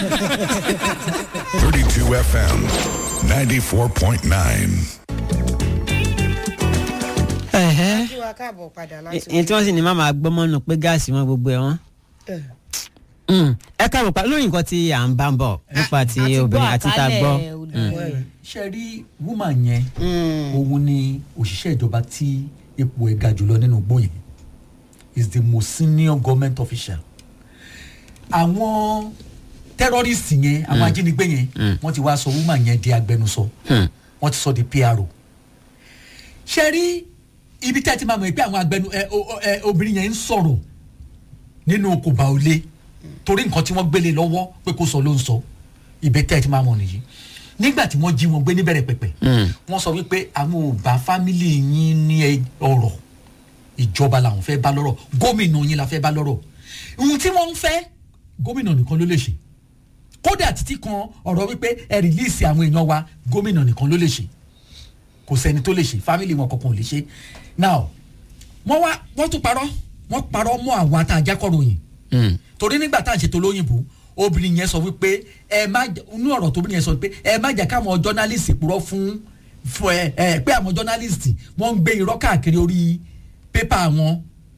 32 FM 94.9. ẹ̀hẹ́ kí wa káàbọ̀ padà láti èyí tí wọ́n sì ní má máa gbọ́mọ́ nù pé gáàsì wọn gbogbo ẹ̀ wọ́n. Eh, Mm. ẹ káàbọ̀ pa lórí nǹkan tí à ń bá ń bọ̀ nípa ti a ti gbọ́ obìnrin àti tá a gbọ́. àkálẹ̀ olùkọ́ ẹ̀. ṣe rí woman yẹn Mm. òun ni òṣìṣẹ́ ìjọba tí ipò ẹ̀ ga jùlọ nínú igbó yẹn is the most senior government official àwọn terrorist yẹn àwọn ajínigbé yẹn wọ́n ti wá sọ woman yẹn di agbẹnusọ Hmm. wọ́n ti sọ di pro ṣe rí ibi tẹ́ ẹ ti máa mọ̀ pé àwọn agbẹnu ẹ, o- o- ẹ, obìnrin yẹn ń sọ̀rọ̀ nínú kòbá olé torí nǹkan tí wọ́n gbélé lọ́wọ́ pé kó sọ ló ń sọ ibẹ̀ tẹ́ ẹ ti máa mọ̀ nìyí nígbà tí wọ́n jí wọn gbé níbẹ̀rẹ̀ pẹ̀pẹ̀ wọ́n sọ wípé àwọn ò bá fámìlì yín ní ẹ- ọ̀rọ̀ ìjọba làwọn fẹ́ bá lọ́rọ̀ gómìnà yín la fẹ́ bá lọ́rọ̀ ohun tí wọ́n ń fẹ́ gómìnà nìkan ló lè ṣe kódà títí kan ọ̀rọ̀ wípé ẹ rìlíìsì àwọn èèyàn wa gómìnà nìkan ló lè ṣe kò sẹ́ni tó lè ṣe fámìlì wọn kankan ò lè ṣe now wọ́n wá wọ́n tún parọ́ wọ́n parọ́ mọ́ àwọn àtàjákọ̀ròyìn Mm. torí nígbà tá à ń ṣètò lóyìnbó obìnrin yẹn sọ wípé ẹ má jẹ- inú ọ̀rọ̀ tóbìnrin yẹn sọ wípé ẹ má jẹ́ káwọn jọ́nálìsì purọ́ fún fún ẹ ẹ pé àwọn jọ́nálìsì wọ́n ń gbé irọ́ káàkiri orí pépà wọn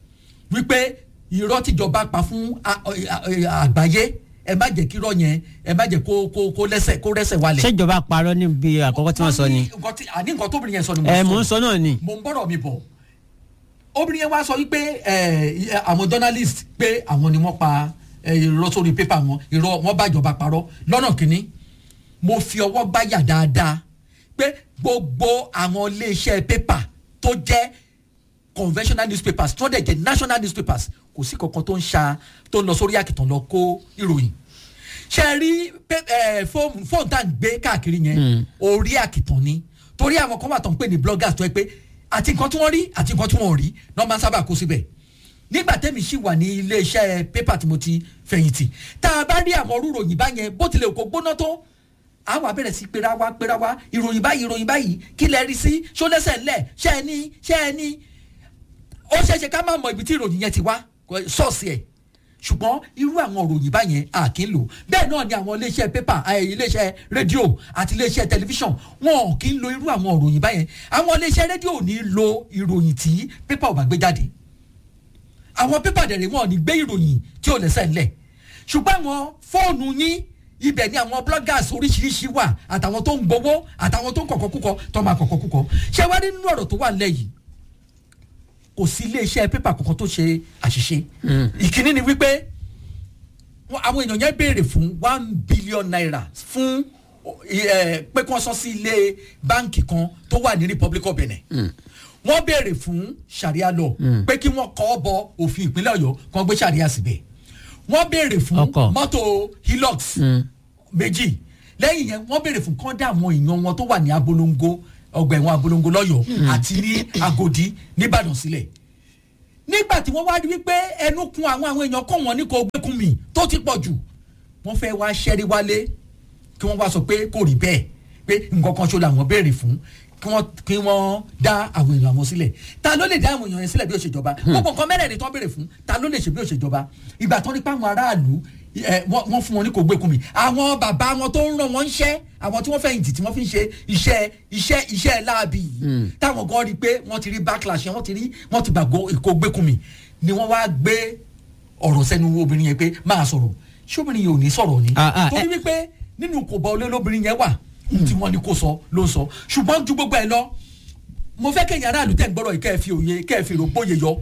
wípé irọ́ tíjọba pa fún a- a- a- àgbáyé ẹ má jẹ́ kí irọ́ yẹn ẹ má jẹ́ kó kó kó lẹ́sẹ̀ kó rẹ́sẹ̀ wálẹ̀. ṣèjọba parọ́ níbi àkọ́kọ́ tí wọ́n sọ ni. nǹkan tí- àní nǹkan tóbìnrin yẹn sọ ni ẹ mò ń sọ náà ni. mo ń bọ̀rọ̀ mi bọ̀ obìnrin yẹn wá sọ wípé ẹ, àwọn journalist pé àwọn ni wọ́n pa ẹ, irọ́ sórí pépà wọn irọ́ wọ́n bá ìjọba parọ́ lọ́nà kínní mo fi ọwọ́ gbáyà dáadáa pé gbogbo àwọn iléeṣẹ́ pépà tó jẹ́ conventional newspapers tó dẹ̀ jẹ́ national newspapers kò sí kankan tó ń ṣa tó ń lọ sórí àkìtàn lọ kó ìròyìn ṣe rí pé- ẹ, fóònù fóònù tá à ń gbé káàkiri yẹn orí àkìtàn ni torí àwọn kan wà tó ń pè ní bloggers tó yẹ pé àti nǹkan tí wọ́n rí àti nǹkan tí wọ́n ò rí náà máa ń sábà kó síbẹ̀ nígbà tẹ́mi sì wà ní iléeṣẹ́ pépà tí mo ti fẹ̀yìntì tá a bá rí àwọn orúròyìn báyẹn bó tilẹ̀ kó gbóná tó àwọn abẹ́rẹ́ sí pera wá pera wá ìròyìn báyìí ìròyìn báyìí kí lẹ rí sí ṣó lẹ́sẹ̀ ńlẹ̀ ṣẹ́ ẹ ní ṣẹ́ ẹ ní ó ṣeéṣe ká má mọ ibi tí ìròyìn yẹn ti wá kò- sọ́ọ̀sì ẹ̀ ṣùgbọ́n irú àwọn òròyìn báyẹn a kì í lò bẹ́ẹ̀ náà ni àwọn iléeṣẹ́ pépà ẹ̀, iléeṣẹ́ rédíò àti iléeṣẹ́ tẹlifíṣàn wọn ò kì í lo irú àwọn òròyìn báyẹn àwọn iléeṣẹ́ rédíò ò ní lo ìròyìn tí pépà ò bá gbé jáde àwọn pépà dẹ̀rẹ̀ wọn ò ní gbé ìròyìn tí ò lẹ́sẹ̀ ńlẹ̀ ṣùgbọ́n àwọn fóònù yín ibẹ̀ ni àwọn bloggers oríṣiríṣi wà àtàwọn tó ń gbowó àtàwọn tó ń kọ̀kọ́ kúkọ tó máa kọ̀kọ́ kúkọ ṣé wá rí nínú ọ̀rọ̀ tó wà nílẹ̀ yìí kò sí iléeṣẹ́ pépà kankan tó ṣe àṣìṣe ìkíní ni wípé wọn- àwọn èèyàn yẹn béèrè fún one billion naira fún ẹ, pé kí wọ́n sọ sí ilé báǹkì kan tó wà ní republic of benin wọ́n béèrè fún sharia law pé kí wọ́n kọ́ bọ òfin ìpínlẹ̀ ọ̀yọ́ kí wọ́n gbé sharia síbẹ̀ wọ́n béèrè fún Ọkọ̀. mọ́tò hilux méjì lẹ́yìn yẹn wọ́n béèrè fún kọ́ńdà àwọn èèyàn wọn tó wà ní abolongo ọgbà ẹ̀wọ̀n abolongo lọ́yọ̀ọ́ àti ní agodi nìbàdàn sílẹ̀ nígbà tí wọ́n wá rí wípé ẹnu kun àwọn àwọn èèyàn kọ́ wọn ní kò gbẹ́kun mi tó ti pọ̀ jù wọ́n fẹ́ wá ṣẹ́rí wálé kí wọ́n wá sọ pé kò rí bẹ́ẹ̀ pé nǹkan kan ṣo làwọn béèrè fún kí wọ́n kí wọ́n dá àwọn èèyàn àwọn sílẹ̀ ta ló lè dá àwọn èèyàn yẹn sílẹ̀ bí òṣèjọba gbogbo nǹkan mẹ́rẹ̀ẹ̀rin tó ń béèrè fún ta ló lè ṣe bí òṣèjọba ìgbà tó ní pa àwọn aráàlú ẹ, wọ́n wọ́n fún wọn ní kò gbẹ́kun mi àwọn bàbá wọn tó ń ràn wọ́n ń ṣẹ́ àwọn tí wọ́n fẹ̀yìntì tí wọ́n fi ń ṣe iṣẹ́ iṣẹ́ iṣẹ́ láabi yìí táwọn gan rí i pé wọ́n ti rí backlash yẹn wọ́n ti rí wọ́n ti gbàgbọ́ kò gbẹ́kun mi ni wọ́n wá gbé ọ̀rọ̀ sẹ́nu obìnrin yẹn pé máa sọ̀rọ̀ ṣé obìnrin yẹn ò ní sọ̀rọ̀ ni Ah, ah, torí wípé nínú kò bá olé lóbìnrin yẹn wà tí wọ́n ní kó sọ ló ń sọ ṣùgbọ́n ju gbogbo ẹ̀ lọ mo fẹ́ kẹ́yìn aráàlú tẹ̀ ń gbọ́dọ̀ yìí kẹ́ ẹ fi òye kẹ́ ẹ fi rògbòye yọ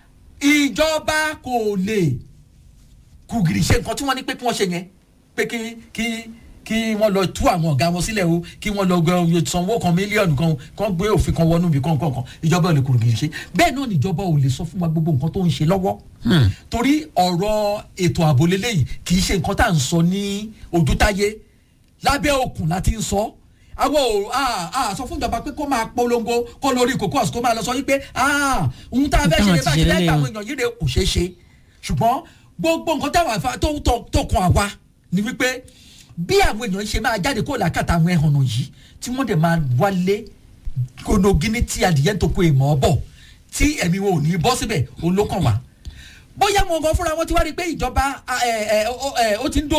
ìjọba kò lè kùgìrì ṣe nǹkan tí wọ́n ní pé kí wọ́n ṣe yẹn pé kí kí kí wọ́n lọ tú àwọn ọ̀gá wọn sílẹ̀ o kí wọ́n lọ gbẹ sanwó kan mílíọ̀nù kan kan gbé òfin kan wọnú ibi kan kan kan ìjọba ò lè kùgìrì ṣe bẹ́ẹ̀ náà níjọba ò lè sọ fún wa gbogbo nǹkan tó ń ṣe lọ́wọ́ torí ọ̀rọ̀ ètò ààbò lélẹ́yìí kì í ṣe nǹkan tá à ń sọ ní ojútáyé lábẹ́ òkun láti ń sọ àwọn ò à à sọ fún ìjọba pé kó máa polongo kó lórí kókó àsìkò máa lọ sọ wípé à ohun tá a fẹ́ ṣe lè bá ṣe lẹ́gbàá àwọn èèyàn yìí rè kò ṣeé ṣe ṣùgbọ́n gbogbo nǹkan táwọn àfa tó tó tó kan àwa ni wípé bí àwọn èèyàn ṣe máa jáde kó làkàtà àwọn ẹ̀hànnà yìí tí wọ́n dẹ̀ máa wálé gbonogini tí adìyẹ tó kó èèmọ̀ bọ̀ tí ẹ̀mí wọn ò ní bọ́ síbẹ̀ olókàn wá bóyá wọn gan fúnra wọn ti wá rí i pé ìjọba ẹ, ẹ, ó- ẹ, ó ti ń dòyìn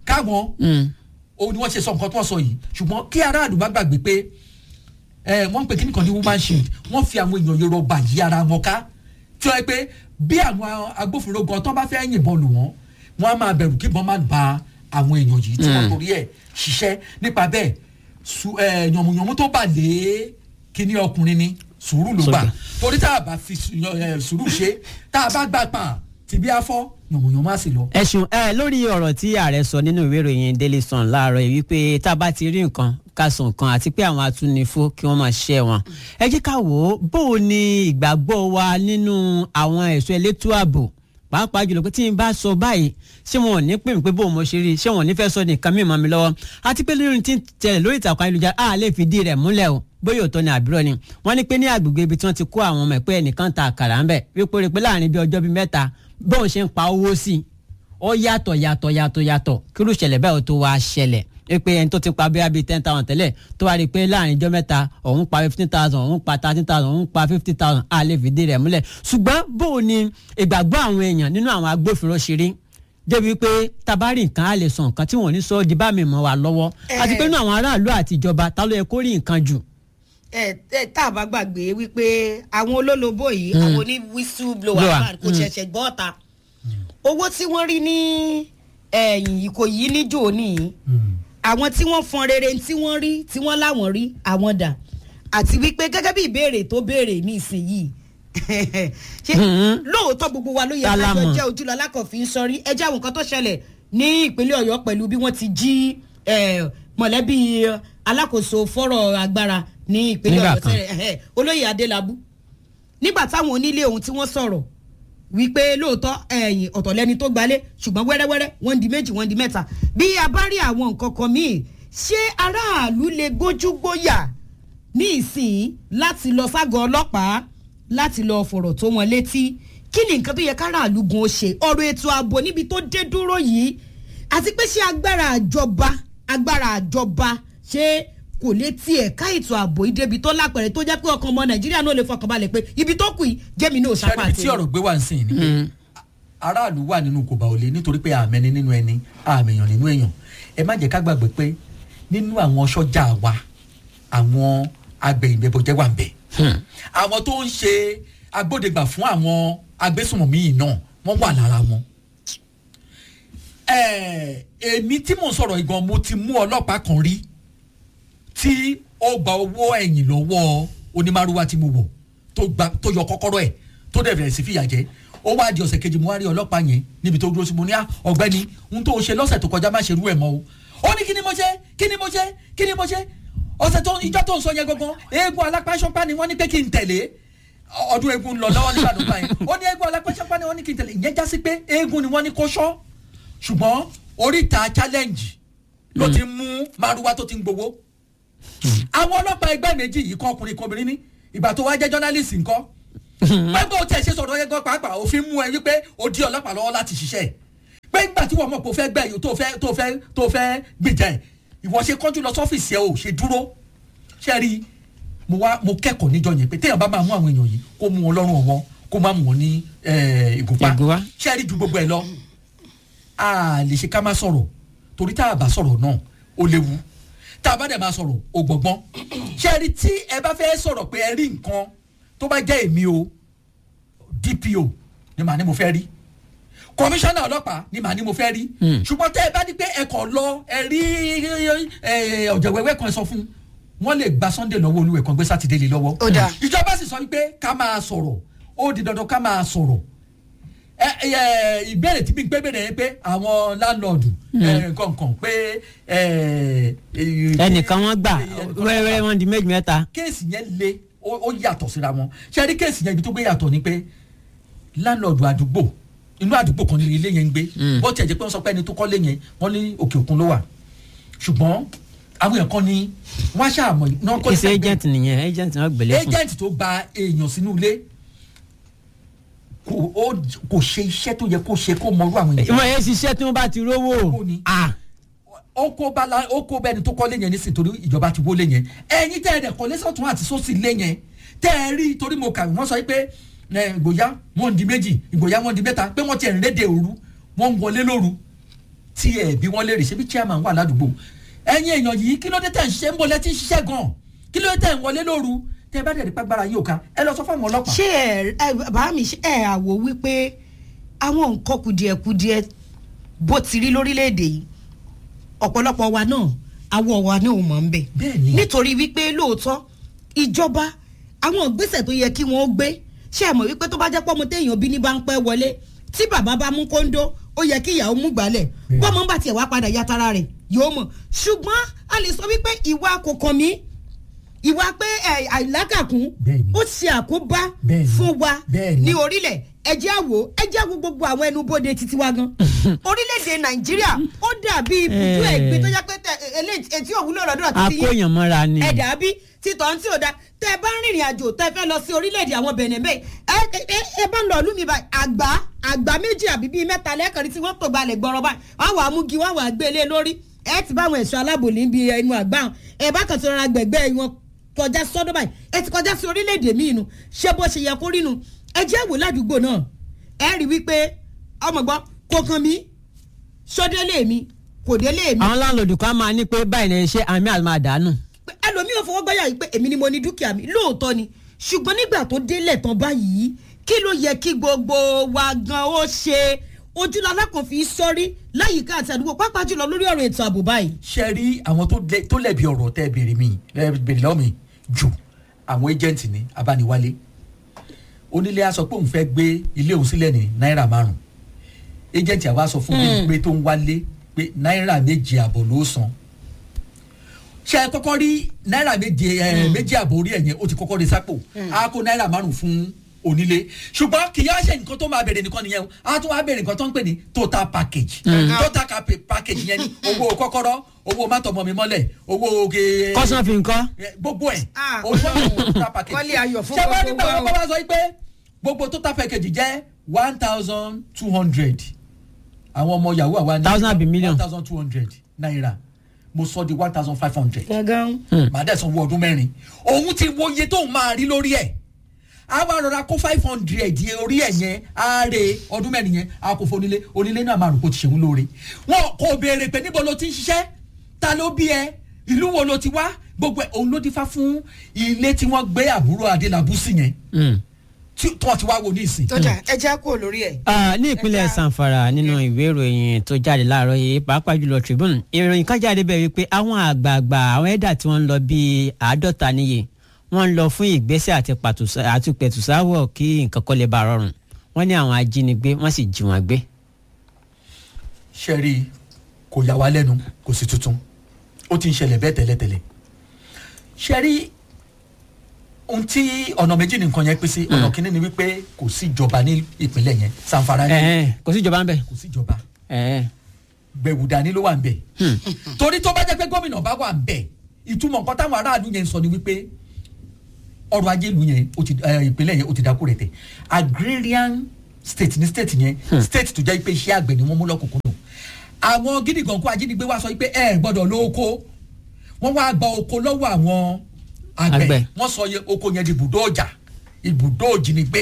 káwọn Mm. ó ní wọ́n ṣe sọ nǹkan tó wọ́n sọ yìí ṣùgbọ́n kí aráàlú má gbàgbé pé ẹ wọ́n ń pè kí nìkan ní woman shield wọ́n fi àwọn èèyàn yorùbá yí ara wọn ká tí wọ́n yẹ pé bí àwọn agbófinró gan tó bá fẹ́ yìnbọn lù wọ́n wọ́n á máa bẹ̀rù kí ìbọn má ba àwọn èèyàn yìí tí wọ́n torí ẹ̀ ṣiṣẹ́ nípa bẹ́ẹ̀ su- ẹ, yànmùyànmú tó bà lé kíní ọkùnrin ni sùúrù ló gbà Sọ́jà. torí tá a bá fi su- yan- ẹ, sùúrù ṣe tá a bá gbà pa tìbí afọ́ yànmùyànmú á sì lọ. ẹ ṣeun ẹ lórí ọ̀rọ̀ tí ààrẹ sọ nínú ìwé ìròyìn daily sun láàárọ̀ yìí wípé tá a bá ti rí nǹkan ká sọ nǹkan àti pé àwọn atúnifó kí wọ́n máa ṣẹ́ wọn. ẹ jẹ́ ká wò ó bó o ní ìgbàgbọ́ wa nínú àwọn ẹ̀ṣọ́ elétò ààbò pàápàá jùlọ pé tí n bá sọ báyìí ṣé wọn ò ní pè mí pé bó o mo ṣe rí ṣé wọn ò ní fẹ́ sọ nìkan mí mọ́ mi lọ́wọ́ àti pé lórí tí ń tẹ̀lé lórí ìtàkùn ayélujára a lè fìdí rẹ̀ múlẹ̀ o bóyá òótọ́ ni àbúrò ni wọ́n ní pé ní agbègbè ibi tí wọ́n ti kó àwọn ọmọ ẹ̀ pé ẹnìkan ta àkàrà ń bẹ̀ wípé rí i pé láàrin bí ọjọ́ bíi mẹ́ta bóun ṣe ń pa owó sí i ó yàtọ̀ yàtọ̀ yàtọ̀ yàtọ̀ kí ló ṣẹlẹ̀ bẹ́ẹ̀ ó tó wá ṣẹlẹ̀ ẹ pé ẹni tó ti pa bíi ten thousand tẹ́lẹ̀ tó wá rí i pé láàrin ijọ́ mẹ́ta òun pa fifteen thousand òun pa thirteen thousand òun pa fifty thousand a lè fìdí rẹ̀ múlẹ̀ ṣùgbọ́n bó o ní ìgbàgbọ́ àwọn èèyàn nínú àwọn agbófinró ṣe rí débi pé tabari nǹkan á lè sọ nǹkan tí wọn ò ní sọ di bá mi mọ́ wa lọ́wọ́ àti pé nínú àwọn aráàlú àti ìjọba ta ló yẹ kó rí nǹkan jù. ẹ ẹ tá a bá gbàgbé wípé àwọn olólobó yìí àwọn oní whistleblower Blower, man kò mm. ṣẹ̀ṣẹ̀ gbọ́ ọ̀ta owó tí wọ́n rí ní ẹ̀yìn ìkòyí níjò ní àwọn tí wọ́n fọn rere tí wọ́n rí tí wọ́n láwọn rí àwọn dà àti wípé gẹ́gẹ́ bí ìbéèrè tó béèrè ní ìsinyìí ṣé Mhm. lóòótọ́ gbogbo wa ló yẹ Ta la kájọ mọ̀? jẹ́ ojúlọ alákọ̀ọ́fin sọrí ẹ jẹ́ àwọn nǹkan tó ṣẹlẹ̀ ní ìpínlẹ̀ ọ̀yọ́ pẹ̀lú bí wọ́n ti jí eh, mọ̀lẹ́bí alákòóso fọ́rọ̀ agbára ní ìpínlẹ̀ Nígbà ọ̀yọ́ kan. tẹ́lẹ̀ ẹ̀hẹ́, olóyè adélábù nígbà táwọn onílé ohun tí wọ́n sọ̀rọ̀ wípé lóòótọ́ ẹ̀yìn ọ̀tọ̀ lẹ́ni tó gbalé ṣùgbọ́n wẹ́rẹ́wẹ́rẹ́ wọ́n di méjì wọ́n di mẹ́ta bí a bá rí àwọn nǹkan kan míì ṣé aráàlú lè gbójú gbóyà ní ìsìn láti lọ ságọ́ ọlọ́pàá láti lọ fọ̀rọ̀ tó wọn létí kí ni nǹkan tó yẹ káràlú gun ó ṣe ọ̀rọ̀ ètò ààbò níbi tó dé dúró yìí àti pé ṣé agbára àjọba agbára àjọba ṣé kò lè tiẹ̀ ká ètò ààbò yìí débi tó lápẹ̀rẹ̀ tó jẹ́ pé ọkàn ọmọ nàìjíríà náà lè fọkàn balẹ̀ pé ibi tó kù yìí jẹ́mi náà sápá sẹ́ni tí ọ̀rọ̀ gbé wá ń sìn ní pé aráàlú wà nínú kò bá òlé nítorí pé àmẹ́ni nínú ẹni àmẹ́yàn nínú èèyàn ẹ má jẹ́ ká gbàgbé pé nínú àwọn sọ́jà wa àwọn agbẹ̀yìnbẹ̀bọ̀jẹ́ wà ń bẹ̀ àwọn tó ń ṣe agbódegbà fún àwọn agbésùnmọ̀mí yìí náà wọ́n wà lára wọn. Ẹ, èmi tí mò ń sọ̀rọ̀ ìgan mo ti mú ọlọ́pàá kan rí tí ó gba owó ẹ̀yìn lọ́wọ́ onímàrúwá tí mo wọ̀ tó gba tó yọ kọ́kọ́rọ́ ẹ̀ tó dẹ̀ bẹ̀rẹ̀ sí fìyà jẹ ó wá di ọ̀sẹ̀ kejì mo wá rí ọlọ́pàá yẹn níbi tó dúró sí mo ní "Ah, ọ̀gbẹ́ni n tó ṣe lọ́sẹ̀ tó kọjá má ṣe rú ẹ̀ mọ́ o ó ní kí ni mo ṣe kí ni mo ṣe kí ni mo ṣe ọ̀sẹ̀ tó ìjọ tó ń sọ yẹn gangan eégún alápáṣọpá ni wọ́n ní pé kí n tẹ̀lé ọdún eégún ń lọ lọ́wọ́ nígbà tó gbà yẹn ó ní eégún alápáṣọpá ni wọ́n ní kí n tẹ̀lé ìyẹn já sí pé eégún ni wọ́n ní kó ṣọ́ ṣùgbọ́n oríta challenge ló ti mú márúwá tó ti ń gbowó àwọn ọlọ́pàá ẹgbẹ́ méjì yìí kọ́ ọkùnrin kan obìnrin ní ìgbà tó wá jẹ́ journalist ńkọ́ pẹ́ẹ́pẹ́ o tiẹ̀ ṣe sọ̀rọ̀ yẹn gan pàápàá òfin mú ẹ wípé o di ọlọ́pàá lọ́wọ́ láti ṣiṣẹ́ pé nígbà tí wọ́n mọ̀ pé o fẹ́ gbẹ́ yìí tó fẹ́ tó fẹ́ tó fẹ́ gbìjà ẹ̀ ìwọ ṣe kọ́jú lọ sọ́fíìsì ẹ o ṣe dúró ṣe rí i mo wá mo kẹ́kọ̀ọ́ níjọ yẹn pé téèyàn bá máa mú àwọn èèyàn yìí kó mú wọn lọ́rùn ọwọ́ kó má mú wọn ní eh, ìgúnpá Ìgúnpá. ṣe rí ju gbogbo ẹ lọ a lè ṣe ká má sọ̀rọ̀ torí tá a bá sọ̀rọ̀ náà ó léwu tá a bá dẹ̀ máa sọ̀rọ̀ ó gbọ̀ngbọ́n ṣé ẹ rí tí ẹ bá fẹ́ sọ̀rọ̀ pé ẹ rí nǹkan tó bá jẹ́ èmi o DPO ni màá ní mo fẹ́ rí kọmíṣánná ọlọ́pàá ni màá ní mo fẹ́ rí ṣùgbọ́n tẹ́ ẹ bá ní pé ẹ kàn lọ ẹ rí ẹ, ọ̀jẹ̀wẹ́wẹ́ kan sọ fún wọ́n lè gba Sunday lọ́wọ́ olúwẹ̀ kan gbé sátidé lé lọ́wọ́ Ó dáa. ìjọba sì sọ wípé ká máa sọ̀rọ̀ ó di dandan ká máa sọ̀rọ̀ ẹ ẹ ìbéèrè tí mi gbé bèrè yẹn pé àwọn láńlọ́ọ̀dù kọ̀ọ̀kan pé ẹ, ẹ, ẹnìkan wọn gbà ẹnìkan wọ́n wẹ́rẹ́wẹ́rẹ́ wọn di méjì mẹ́ta. kéèsì yẹn le ó ó yàtọ̀ síra wọn ṣe rí kéèsì yẹn ibi tó gbé yàtọ̀ ni pé láńlọ́ọ̀dù àdúgbò inú àdúgbò kan ní ilé yẹn ń gbé bó tiẹ̀ jẹ́ pé wọ́n sọ pé ẹni tó kọ́lé yẹn wọ́n ní òkè òkun ló wà ṣùgbọ́n àwọn èèyàn kan ní wọ́n ṣàmọ̀ náà kọ́ kìsì agent nìyẹn agent náà gbélé fún. agent tó gba èèyàn sínú ilé kò ó kò ṣe iṣẹ́ tó yẹ kó ṣe kó mọrú àwọn èèyàn ìmọ̀ yẹn ṣiṣẹ́ tí wọ́n bá ti rówó. Owó ni. Ah, ó kó bala ó kó bẹni tó kọ́lé yẹn nísìnyí torí ìjọba ti wọlé yẹn ẹ̀yin tẹ́ ẹ dẹ̀ kọ́lé sọ̀tún àti sósì lé yẹn tẹ́ ẹ rí torí mo kà wọ́n sọ pé ẹ, ìgbòyà wọ́n di méjì ìgbòyà wọ́n di mẹ́ta pé wọ́n ti ẹ̀ ń rédè òru wọ́n ń wọlé lóru tí ẹ bí wọ́n lè rí ṣebí chairman wà ládùúgbò ẹ̀yin èèyàn yìí kí ló dé tẹ̀ ń ṣiṣẹ́ ń bọ̀ lẹ́tí ń ṣiṣẹ́ gan kí ló dé tẹ̀ ń wọlé lóru tẹ bá dẹ̀ rí pàgbára yóò ká ẹ lọ sọ fún àwọn ọlọ́pàá. ṣé ẹ ẹ bàbá mi ṣe ẹ àwò wípé àwọn nǹkan kùdìẹ̀kudiẹ bó ti rí lórílẹ̀‐èdè yìí ọ̀pọ̀lọpọ̀ wa náà àwọ̀ wa náà mọ̀ ń bẹ̀ Bẹ́ẹ̀ni. nítorí wípé lóòótọ́ ìjọba àwọn ìgbésẹ̀ tó yẹ kí wọ́n gbé ṣé ẹ mọ̀ wípé tó bá jẹ́ pọ́mọ téèyàn bí ní bá ń pẹ́ wọlé tí bàbá bá mú kóńdó ó yẹ kí ìyàwó mú gbálẹ̀ bọ́mọ ń bá tiẹ̀ wá padà yàtara rẹ̀ yóò mọ̀ ṣùgbọ́n a lè sọ wípé ìwà kò kàn mí ìwà pé ẹ, àìlákàkún Bẹ́ẹ̀ni. ó ṣe àkóbá Bẹ́ẹ̀ni. fún wa Bẹ́ẹ̀ni. ní orílẹ̀ ẹjẹ́ àwò ẹjẹ́ àwò gbogbo àwọn ẹnubodè títí wa gan orílẹ̀-èdè nàìjíríà ó dàbí ibùdó Eh. ẹ̀gbin tó yẹ pé tẹ eléyìí etí òwúlò lọ́dọ̀ títí akóyàn mọ́ra ni. ẹ dàbí títọ́ tí ò da tẹ ẹ bá ń rìnrìn àjò tẹ fẹ́ lọ sí orílẹ̀-èdè àwọn bẹ̀nẹ̀ bẹ́ẹ̀ ẹ ẹ ẹ bá ń lọ ìlú mi báyìí àgbá àgbá méjì àbí bíi mẹ́ta lẹ́ẹ̀kan tí wọ́n tó gbalẹ̀ gbọ́rọ̀ báyìí wọ́n wà á mú gi wọ́n wà á gbé lé lórí ẹ ti bá àwọn ẹ̀ṣọ́ aláàbò níbi ẹnu àgbá hàn ẹ bá kàn tó rọra gbẹ̀gbẹ́ wọn kọjá sọ́dọ̀ báyìí ẹ ti kọjá sí orílẹ̀-èdè míì nu ṣé bó ṣe yẹ kó rí nu ẹ jẹ́ wò ládùúgbò náà ẹ rí wípé ọmọ gbọ́ kò kàn mí sódélé mi kò délé mi àwọn láńlọ́ọ̀dù kan máa ní pé báyìí lè ṣe àmì àmàdánù. pé ẹlòmíì ò fọwọ́ gbáyà yìí pé èmi ni mo ní dúkìá mi lóòótọ́ ni ṣùgbọ́n nígbà tó délẹ̀ tán báyìí kí ló yẹ kí gbogbo wa gan ó ṣe ojúlọ́lá kan fi sọ́rí láyìíká àti àdúgbò pápá jùlọ lórí ọ̀rọ̀ ètò ààbò báyìí. ṣe rí àwọn tó lẹ- tó lẹ̀bi ọ̀rọ̀ tẹ́ béèrè mi ẹ béèrè lọ́wọ́ mi jù àwọn agent ní abániwálé onílé á sọ pé òun fẹ́ gbé ilé òun sílẹ̀ ní náírà márùn agent àwa sọ fún mi pé tó ń wálé pé náírà méje àbọ̀ ló san ṣe é kọ́kọ́ rí náírà méje ẹ méjì àbọ̀ orí ẹ̀ yẹn ó ti kọ́kọ́ rí sápò á kó náírà márùn fún onílé ṣùgbọ́n kì í yá ṣe nǹkan tó máa bèrè nìkan nìyẹn o á tún wá bèrè nǹkan tó ń pè ní total package total ca- package yẹn ni owó kọ́kọ́rọ́ owó mátọ̀mọ́ mi mọ́lẹ̀ owó ge kọ́sán fi nǹkan. ẹ, gbogbo ẹ̀ Ah. owó àwọn total package Wọ́n lé ayọ̀ fún ṣé wọ́n gbogbo nígbà wa wọn o. bá wá sọ pé gbogbo total package jẹ́ one thousand two hundred àwọn ọmọ yahoo àwa ní Thousand àbí million? one thousand two hundred naira mo sọ di one thousand five hundred gangan. màá dẹ̀ sanwó ọdún mẹ́rin òun ti wo iye tóun máa rí lórí ẹ̀ a wá rọra kó five hundred yẹn orí ẹ̀ yẹn á re ọdún mẹ́rin yẹn a kò fónílé onílé náà máa rò kó ti ṣèwú lóore wọn kò béèrè pé níbo ló ti ń ṣiṣẹ́ ta ló bí ẹ ìlú wo ló ti wá gbogbo ẹ̀ òun ló dífá fún ilé tí wọ́n gbé àbúrò adélábù sí yẹn Mm. tí wọ́n ti wá wo ní ìsìn. tó jà ẹ já kúrò lórí ẹ. Ah, ní ìpínlẹ̀ Ẹja- sanfara nínú ìwé ìròyìn tó jáde láàárọ̀ yìí pàápàá jùlọ tribune ìròyìn kan jáde bẹ́ẹ̀ wípé àwọn àgbààgbà àwọn ẹ̀dà tí wọ́n ń lọ bíi àádọ́ta níye wọ́n ń lọ fún ìgbésẹ̀ àti pàtùsá- àti pẹ̀tùsáwọ̀ kí nǹkan kọ́ lè bá rọrùn wọ́n ní àwọn ajínigbé wọ́n sì jí wọn gbé. ṣẹ́rí kò yà wá lẹ́nu kò sí tuntun ó ti ń ṣẹlẹ̀ bẹ́ẹ̀ tẹ́lẹ̀tẹ́lẹ̀ ṣẹ́rí ohun tí ọ̀nà méjì ní nǹkan yẹn pín sí ọ̀nà kínní ni wípé kò sí ìjọba ní ìpínlẹ̀ yẹn sanfara ní Ẹ̀ẹ́, kò sí ìjọba ń bẹ̀. kò sí ìjọba Ẹ̀ẹ́. gbẹ̀wù dání ló wà ń bẹ̀ torí tó bá jẹ́ pé gómìnà bá wà ń bẹ̀ ìtumọ̀ nǹkan táwọn aráàlú yẹn ń sọ ni wípé ọrọ̀ ajé ìlú yẹn ó ti ẹ, ìpínlẹ̀ yẹn ó ti dákú rẹ̀ tẹ̀ agrarian state ní state yẹn state tó jẹ́ pé iṣẹ́ àgbẹ̀ ni wọ́n mú lọ́kùnkúndùn àwọn gidi gànkú ajínigbé wá sọ pé ẹ gbọ́dọ̀ lọ oko wọ́n wá gba oko lọ́wọ́ àwọn Àgbẹ̀. àgbẹ̀ wọ́n sọ yẹ oko yẹn di ibùdó ọjà ibùdó òjìnigbé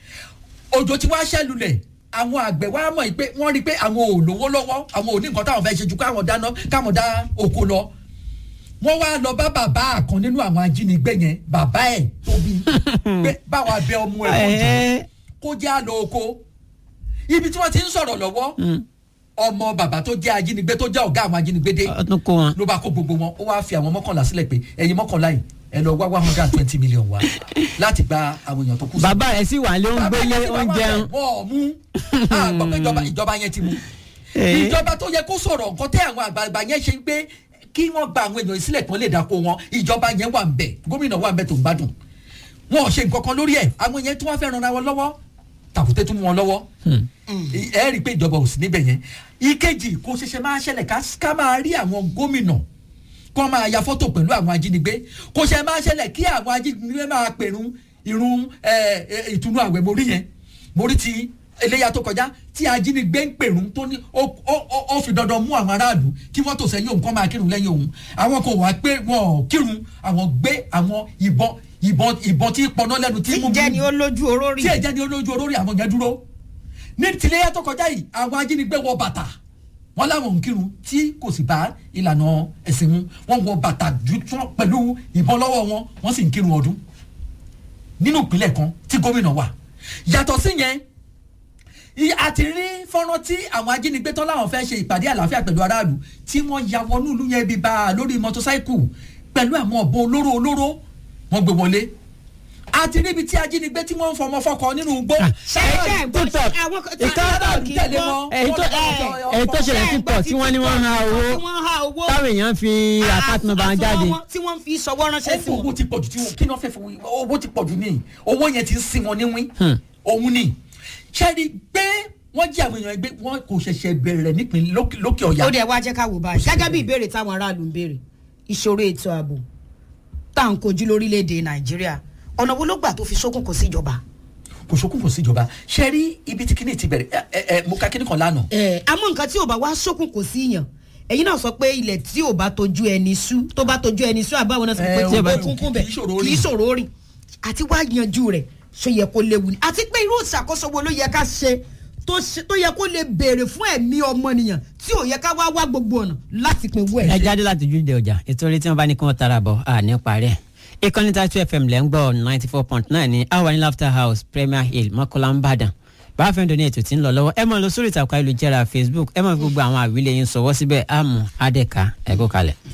òjò tí wàá ṣẹlulẹ̀ àwọn àgbẹ̀ wa mọ̀ pé wọ́n rí i pé àwọn ò lówó lọ́wọ́ àwọn ò ní nǹkan táwọn fẹ́ ṣe ju káwọn dáná káwọn dá oko lọ wọ́n wá lọ bá bàbá kan nínú àwọn ajínigbé yẹn bàbá ẹ̀ tóbi pé báwa bẹ ọmọ ẹ̀ kó jẹ́ Ẹ̀ẹ́. kó jẹ́ àlọ́ oko ibi tí wọ́n ti ń sọ̀rọ̀ lọ́wọ́ ọmọ bàbá tó jẹ́ ajínigbé tó jẹ́ ọ̀gá àwọn ajínigbé dé ọdún kó wọn. ló bá kó gbogbo wọn ó wáá fi àwọn mọ́kànlá sílẹ̀ pé ẹ̀yin mọ́kànlá yìí ẹ lọ wá one hundred and twenty million wá láti gba àwọn èèyàn tó kù sí bàbá rẹ̀ sì wà lé ń bàbá gbélé yẹn ti wá wá oúnjẹ bẹ̀, wọ́n ò mú àgbọ̀ pé ìjọba ìjọba yẹn ti mú Eh. ìjọba tó yẹ kó sọ̀rọ̀ nǹkan tẹ́ àwọn àgbààgbà yẹn ṣe pé kí wọ́n gba àwọn èèyàn sílẹ̀ kan lè dáko wọn ìjọba yẹn wà ń bẹ̀ gómìnà wà ń bẹ̀ tó ń gbádùn wọn ò ṣe nǹkan kan lórí ẹ̀ àwọn yẹn tí wọ́n fẹ́ ran ara wọn lọ́wọ́ tàkùtẹ́ tún mú wọn lọ́wọ́ ẹ rí i pé ìjọba ò sí níbẹ̀ yẹn ìkejì kò ṣẹ̀ṣẹ̀ máa ṣẹlẹ̀ ká ká máa rí àwọn gómìnà kó máa ya fọ́tò pẹ̀lú àwọn ajínigbé kò ṣe máa ṣẹlẹ̀ kí àwọn ajínigbé máa pèrún irun ẹ, ẹ, ìtùnú àwẹ̀ mórí yẹn mórí ti eléyà tó kọjá tí ajínigbé ń pèrún tó ní ó ó- ó- ó fi dandan mú àwọn aráàlú kí wọ́n tò sẹ́yìn òun kọ́ máa kírun lẹ́yìn òun àwọn kò wá pé wọn ò kírun àwọn gbé àwọn ìbọn ìbọn ìbọn tí pọnà lẹ́nu tí tí mú jẹ́ ni ó lójú orórì. tí ẹ̀jẹ̀ ni olójú olórí àwọn yẹn dúró ní tìlẹ́yà tó kọjá yìí àwọn ajínigbé wọ bàtà wọ́n láwọn ń kírun tí kò sì bá ìlànà ẹ̀sìn mu wọ́n wọ bàtà ju tún pẹ̀lú ìbọn lọ́wọ́ wọn wọ́n sì ń kírun ọdún nínú ìpínlẹ̀ kan tí gómìnà wà yàtọ̀ sí yẹn i- àti rí fọ́nrán tí àwọn ajínigbé tán láwọn fẹ́ ṣe ìpàdé àlàáfíà pẹ̀lú aráàlú tí wọ́n ya wọnú ìlú yẹn bí bá a lórí mọ́tòsáìkù pẹ̀lú àwọn ọ̀bọ olóró olóró wọ́n gbé wọlé àti níbi tí ajínigbé tí wọ́n ń fọmọ fọkọ nínú igbó. ṣẹ́yìn gbọ́ TikTok. àwọn kan Ìtọ́- kì í tẹ̀lé gbọ́. wọn. èyí tó èyí tó ṣẹlẹ̀ sí pọ̀ tí wọ́n ní wọ́n ń ha owó tí wọ́n ha owó táwọn èèyàn fi àkáàtì nọ́mbà wọn jáde. àsùnwọ̀n wọn tí wọ́n fi sọwọ́ ránṣẹ́ sí owó wọn. ti pọ̀jù tí wọn kí ni wọ́n fẹ́ fi owó ti pọ̀jù ní owó yẹn ti ń sin wọn níwín Hmm. òun ni ṣẹ́ni pé wọ́n jí àwọn èèyàn gbé wọn kò ṣẹ̀ṣẹ̀ bẹ̀rẹ̀ nípìn lókè lókè ọ̀yà. ó dẹ̀ wá jẹ́ ká wò báyìí gẹ́gẹ́ bí ìbéèrè táwọn aráàlú ń béèrè ìṣòro ètò ààbò tá à ń kojú lórílẹ̀‐èdè nàìjíríà ọ̀nà wo ló gbà tó fi ṣókùnkùn sí ìjọba. kò sókùn kò síjọba ṣe rí ibi tí kíní ti bẹ̀rẹ̀ ẹ ẹ ẹ mo ka kíní kan lánàá. ẹ àmọ́ nǹkan tí ò bá wá ṣókùnkùn sí yàn ẹ̀yin náà sọ pé ilẹ̀ tí ò bá tojú ẹni sú tó bá tojú ẹni sú àbáwọn náà sọ pé Ẹ, tí ò bá ò- kúnkún kì í bẹ̀ ṣòro kì í rìn. ṣòro rìn àti wá yanjú rẹ̀ ṣe yẹ kó léwu ni àti pé irú ìṣàkóso wo ló yẹ ká ṣe tó ṣe- tó yẹ kó lè béèrè fún ẹ̀mí ọmọnìyàn tí ò yẹ ká wá wá gbogbo ọ̀nà láti pin owó ẹ ẹ̀. jáde láti ojúde ọjà ìtorí tí wọn bá ní kí wọn tara bọ à ní parẹ ìkànnì tàtú fm lẹ́ ń gbọ́ ninety four point nine ní awa ní laughter house premier hill mọ́kànlá ń bàdàn báwa fẹ́ ní ètò tí ń lọ lọ́wọ́ ẹ máa lọ sórí ìtàkùn ayélujára facebook ẹ máa fi gbogbo àwọn àwílẹ̀ yín sọ̀wọ́ síbẹ̀ àmú adẹ́ka ẹ̀kọ́ kalẹ̀.